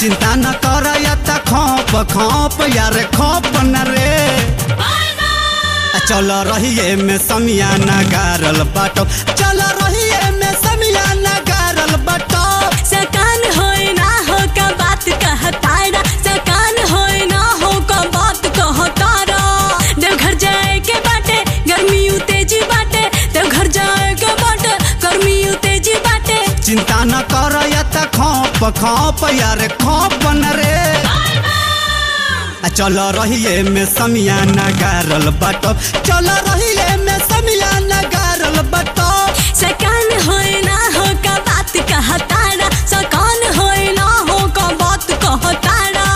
चिंता न कर या त खोप खोप यार खोप न रे आ चल रहिए में समियाना गारल बाटो चल रहिए में समियाना गारल बाटो सकान होए ना हो का बात कहतारा सकान होए ना हो का बात कहतारा देवघर जाए के बाटे गर्मी तेजी बाटे देवघर जाए के बाटे गर्मी तेजी बाटे चिंता न कर या त खोप खोप यार खोप न रे आ चल रहिए में समियाना गारल बाटो चल रहिए में समियाना गारल बाटो सकान होए ना हो का बात कहतारा सकान होए ना हो का बात कहतारा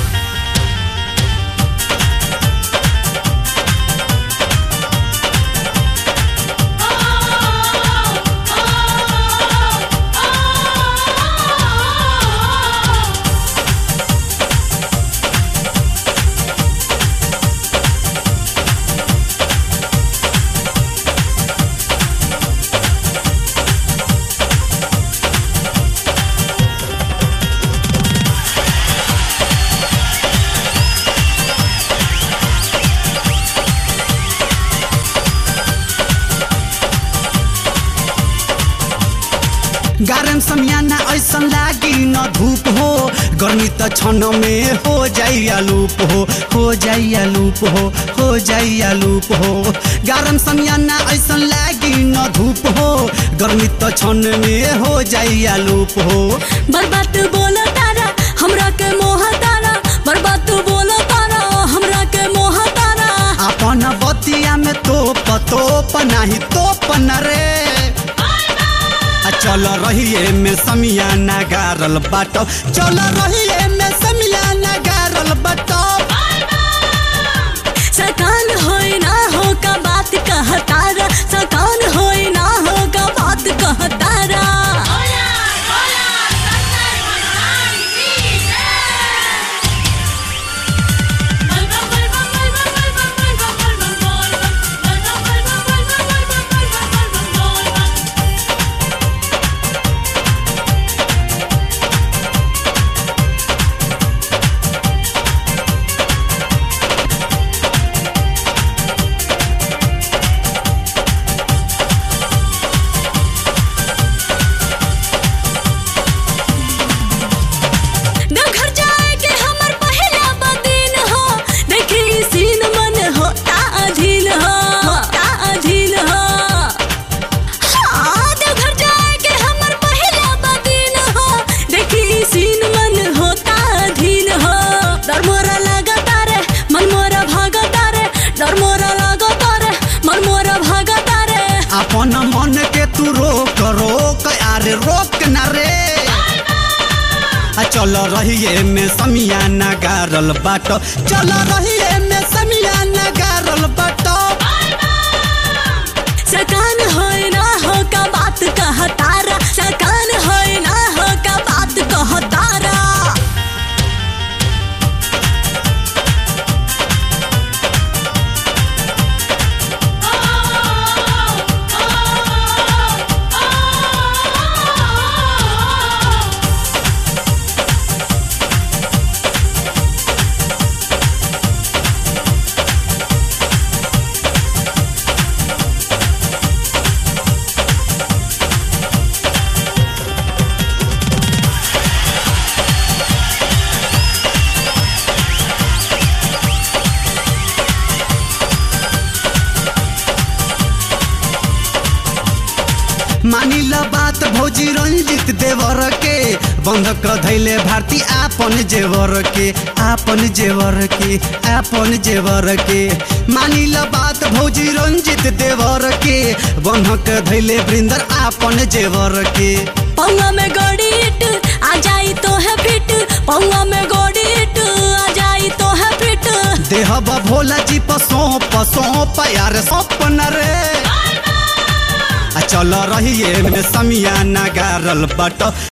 गारम समियाना ऐसन लागी न धूप हो गर्मी त क्षण में हो जाइया लूप हो हो जाइया लूप हो हो जाइया लूप हो गारम समियाना ऐसन लागी न धूप हो गर्मी त क्षण में हो जाइया लूप हो बर्बाद बोलो तारा हमरा के मोह तारा बर्बाद बोलो तारा हमरा के मोह तारा अपन बतिया में तोप तोप नाही तोप न रे आ चल रहिए में समियाना गारल बाटो चल रहिए में समियाना गारल बाटो सकान होए ना हो का बात कहतारा सकान होए ना हो का बात कहतारा देवघर जाए के हमर पहला बदिन हो देखी सीन मन होता अधीन हो होता अधीन हो हाँ देवघर जाए के हमर पहला बदिन हो देखी सीन मन होता अधीन हो डर मोरा लगता रे मन मोरा भागता रे डर मोरा लगता रे मन मोरा भागता रे अपन मन के तू रोक रोक अरे रोक न रे आ चल रहिए में समियाना गारल बाटो चल रहिए में समियाना गारल बाटो सकान होए ना हो का बात कहतारा सकान होए ना हो का बात कहतारा मानिल बात भौजी रंजित देवर के बंधक धैले भारती आपन जेवर के आपन जेवर के आपन जेवर के मानिल बात भौजी रंजित देवर के बंधक धैले वृंदर आपन जेवर के पौवा में गोड़ी इट आ जाई तो है फिट पौवा में गोड़ी इट आ जाई तो है फिट देहब भोला जी पर सौंप सौंप यार सौंप न रे आ चल रहिए में समियाना गारल बट